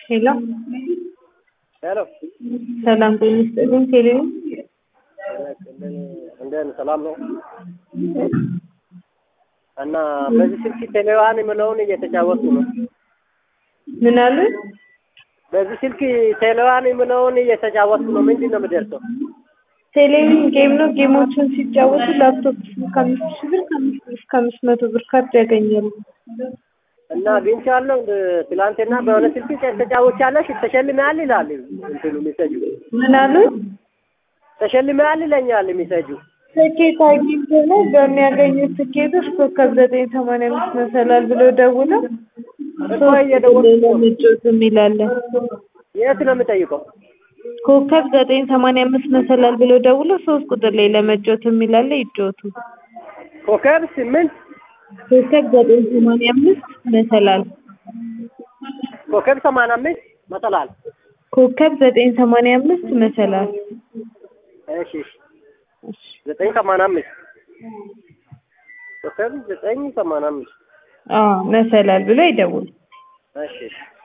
ሄሎ ሄሎ ሰላም ጤና ይስጥልኝ። ቴሌቪዥን እንደምን ሰላም ነው? እና በዚህ ስልክ ቴሌዋን የምለውን እየተጫወቱ ነው። ምን አሉ? በዚህ ስልክ ቴሌዋን የምለውን እየተጫወቱ ነው። ምንድን ነው የምደርሰው? ቴሌቪዥን ጌም ነው። ጌሞችን ሲጫወቱ ላፕቶፕ ከአምስት ሺህ ብር ከአምስት ብር እስከ አምስት መቶ ብር ካርድ ያገኛሉ። እና አግኝቻለሁ። ትላንትና በሆነ ስልክ ተጫውቻለሽ ተሸልመሃል ይላል እንትኑ ሚሰጁ ምን አሉ? ተሸልመሃል ይለኛል ሚሰጁ ትኬት አግኝቶ ነው በሚያገኙት ትኬቶች ኮከብ ዘጠኝ ሰማንያ አምስት መሰላል ብለው ደውለው እኮ እየደወልኩ ነው። ለመጫወት የሚላለን የት ነው የምጠይቀው? ኮከብ ዘጠኝ ሰማንያ አምስት መሰላል ብለው ደውለው ሶስት ቁጥር ላይ ለመጫወት የሚላለ ይጫወቱ። ኮከብ ስምንት ኮከብ ዘጠኝ ሰማንያ አምስት መሰላል ኮከብ ሰማንያ አምስት መጠላል። ኮከብ ዘጠኝ ሰማንያ አምስት መሰላል እሺ እሺ ዘጠኝ ሰማንያ አምስት ኮከብ ዘጠኝ ሰማንያ አምስት አዎ መሰላል ብሎ ይደውሉ። እሺ እሺ